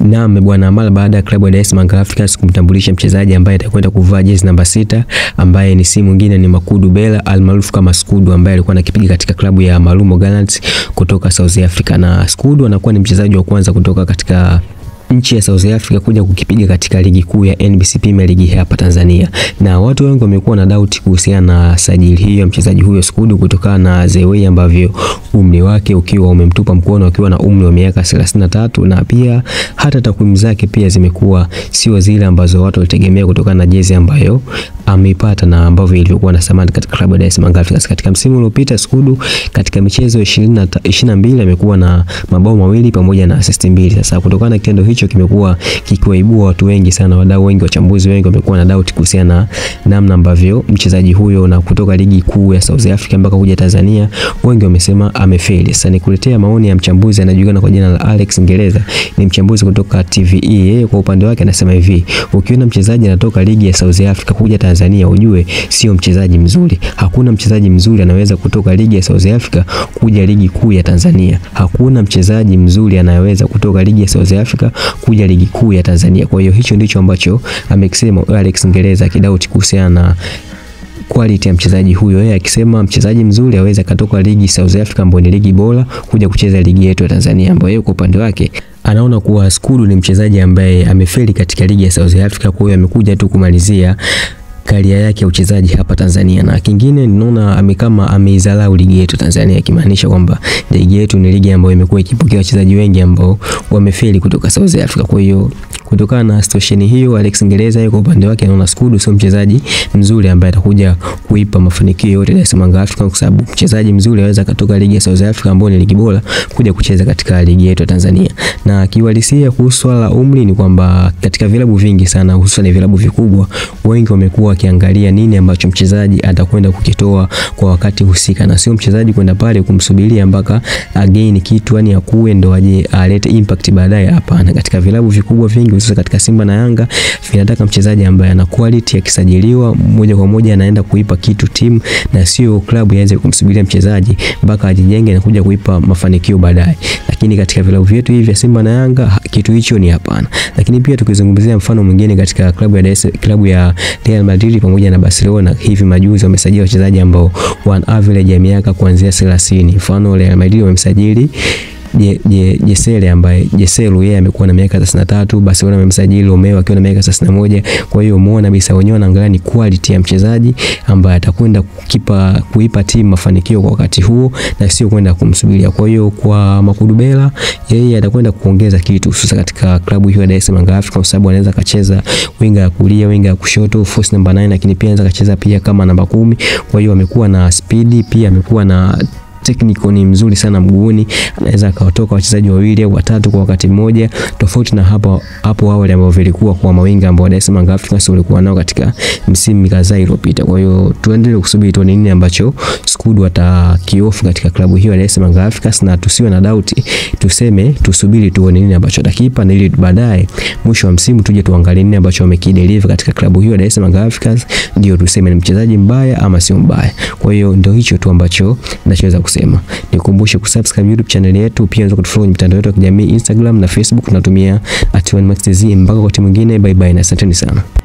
Naam bwana, mara baada ya klabu ya Dar es Salaam Africans kumtambulisha mchezaji ambaye atakwenda kuvaa jezi namba sita ambaye ni si mwingine ni Makudu Bela almaarufu kama Skudu ambaye alikuwa anakipiga katika klabu ya Marumo Gallants kutoka South Africa, na Skudu anakuwa ni mchezaji wa kwanza kutoka katika nchi ya South Africa kuja kukipiga katika ligi kuu ya NBC Premier League hapa Tanzania, na watu wengi wamekuwa na doubt kuhusiana na sajili hiyo mchezaji huyo Skudu kutokana na the way ambavyo umri wake ukiwa umemtupa mkono akiwa na umri wa miaka 33 na pia hata takwimu zake pia zimekuwa sio zile ambazo watu walitegemea kutokana na jezi ambayo ameipata na ambavyo ilivyokuwa na thamani katika klabu ya Dar es Salaam Africans. Katika msimu uliopita Skudu katika michezo 20 22 amekuwa na mabao mawili pamoja na assist mbili. Sasa kutokana na kitendo hicho kimekuwa kikiwaibua watu wengi sana, wadau wengi, wachambuzi wengi wamekuwa na doubt kuhusiana na namna ambavyo mchezaji huyo na kutoka ligi kuu ya South Africa mpaka kuja Tanzania, wengi wamesema amefeli. Sasa nikuletea maoni ya mchambuzi anajulikana kwa jina la Alex Ngereza, ni mchambuzi kutoka TVE. Yeye kwa upande wake anasema hivi, ukiona mchezaji anatoka ligi ya South Africa kuja Tanzania, ujue sio mchezaji mzuri. Hakuna mchezaji mzuri anaweza kutoka ligi ya South Africa kuja ligi kuu ya Tanzania. Hakuna mchezaji mzuri anayeweza kutoka ligi ya South Africa kuja ligi kuu ya Tanzania. Kwa hiyo hicho ndicho ambacho amekisema Alex Ngereza akidauti kuhusiana na quality ya mchezaji huyo, yeye akisema mchezaji mzuri aweza katoka ligi South Africa ambayo ni ligi bora kuja kucheza ligi yetu ya Tanzania, ambayo yeye kwa upande wake anaona kuwa Skudu ni mchezaji ambaye amefeli katika ligi ya South Africa, kwa hiyo amekuja tu kumalizia karia yake ya uchezaji hapa Tanzania. Na kingine ninaona amekama ameidharau ligi yetu Tanzania, ikimaanisha kwamba ligi yetu ni ligi ambayo imekuwa ikipokea wachezaji wengi ambao wamefeli kutoka South Africa. Kwa hiyo kutokana na situation hiyo, Alex Ngereza kwa upande wake anaona Skudu sio mchezaji mzuri ambaye atakuja kuipa mafanikio yote Dar es Salaam Africans, kwa sababu mchezaji mzuri anaweza katoka ligi ya South Africa ambayo ni ligi bora kuja kucheza katika ligi yetu ya Tanzania. Na kiuhalisia kuhusu swala la umri ni kwamba katika vilabu vingi sana, hususan vilabu vikubwa, wengi wamekuwa wakiangalia nini ambacho mchezaji atakwenda kukitoa kwa wakati husika, na sio mchezaji kwenda pale kumsubiria mpaka again kitu yani akue ndo aje alete impact baadaye. Hapana, katika vilabu vikubwa vingi hususan katika Simba na Yanga vinataka mchezaji ambaye ana quality, akisajiliwa moja kwa moja anaenda kuipa kitu timu, na sio klabu ianze kumsubiria mchezaji mpaka ajijenge na kuja kuipa mafanikio baadaye. Lakini katika vilabu vyetu hivi vya Simba na Yanga kitu hicho ni hapana. Lakini pia tukizungumzia mfano mwingine katika klabu ya DS, klabu ya Real Madrid pamoja na Barcelona, hivi majuzi wamesajili wachezaji ambao wana average ya miaka kuanzia 30. Mfano Real Madrid wamemsajili Je, je, Jesele ambaye Jeselu yeye amekuwa na miaka 33, Barcelona wamemsajili Romeo akiwa na miaka 31. Kwa hiyo umeona kabisa wenyewe wanaangalia ni quality ya mchezaji ambaye atakwenda kukipa kuipa timu mafanikio kwa wakati huo na sio kwenda kumsubiria. Kwa hiyo kwa Makudu Bela yeye atakwenda kuongeza kitu hususa katika klabu hiyo ya Dar es Salaam Africans kwa sababu anaweza kacheza winga ya kulia, winga ya kushoto, force number 9, lakini pia anaweza kacheza pia kama namba kumi. Kwa hiyo amekuwa na spidi, pia amekuwa na technical ni mzuri sana mguuni, anaweza akawatoka wachezaji wawili au watatu kwa wakati mmoja, tofauti na hapo hapo awali ambao vilikuwa kwa mawinga ambao Dar es Salaam Africans walikuwa nao katika msimu kadhaa iliyopita. Kwa hiyo tuendelee kusubiri tuone nini ambacho Skudu atakiofu katika klabu hiyo ya Dar es Salaam Africans, na tusiwe na doubt, tuseme tusubiri tuone nini ambacho atakipa, na ili baadaye mwisho wa msimu tuje tuangalie nini ambacho amekideliver katika klabu hiyo ya Dar es Salaam Africans, ndio tuseme ni mchezaji mbaya ama sio mbaya. Kwa hiyo ndio hicho tu ambacho ninachoweza kusema. Nikukumbushe kusubscribe YouTube channel yetu, pia unaweza kutufollow kwenye mitandao yetu ya kijamii Instagram na Facebook, tunatumia @1maxtz. Mpaka wakati mwingine, bye bye na asanteni sana.